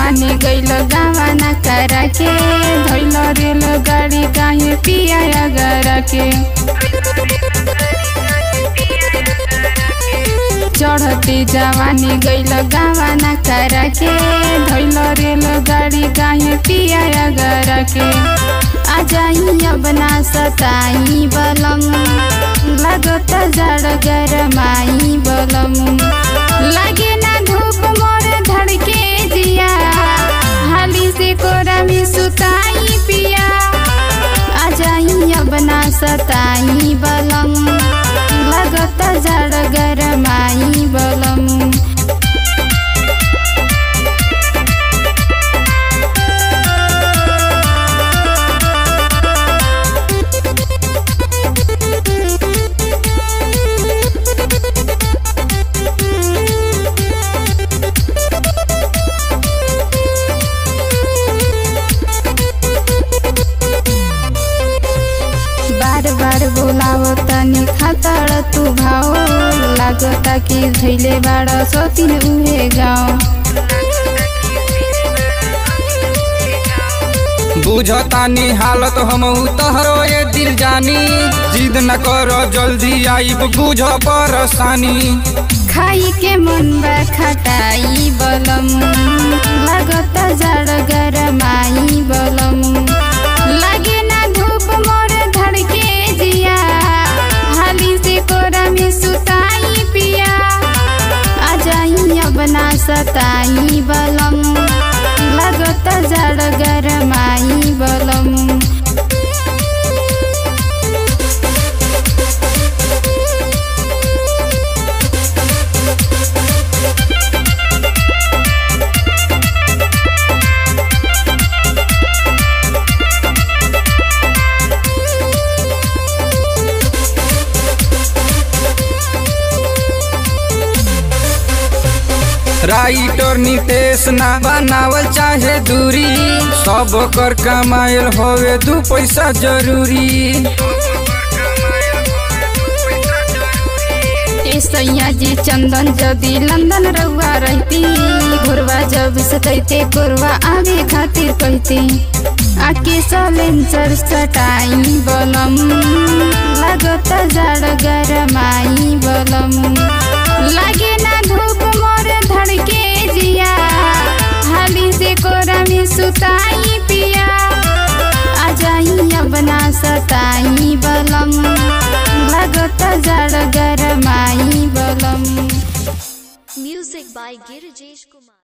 जवानी गइल गावाना करा के धैल रेल गाड़ी काहे पिया गरा के चढ़ते जवानी गइल गावाना करा के धैल रेल गाड़ी काहे पिया गरा के आ जाई अब ना सताई बलम लागत जाड़ गरमाई बलम लागे ना धूप मोर धड़के जिया हाली से कोरा में सुताई पिया आ जाई अब ना सताई बलम लागत जाड़ गरमाई बलम बार बार बोलावो तनी खातर तू भाओ लागता कि धैले बाड़ सतीन उहे गाँव बुझतानी हालत हम तहरो ये दिल जानी जिद न कर जल्दी आइब बुझ परेशानी खाई के मन बा खटाई बलम लागत जाड़ गरमाई बलम लागे ना धूप मोर धड़के जिया हाली से कोरा में सुताई पिया आ जाई अब ना सताई बलम लागत जाड़ गरमाई बलम राइटर नितेश ना बनावल चाहे दूरी सब कर कमायल होवे दू पैसा जरूरी ए सैया जी चंदन जदी लंदन रहुआ रहती घुरवा जब सतैते गोरवा आगे खातिर कहती आके सलेंसर सटाई बलम लागत जाड़ गरमाई बलम लागे ना धूप मोर धड़के जिया हाली से कोरा में सुताई पिया आ जाई अब ना सताई बलम लागत जाड़ गरमाई बलम Music by Girijesh Kumar.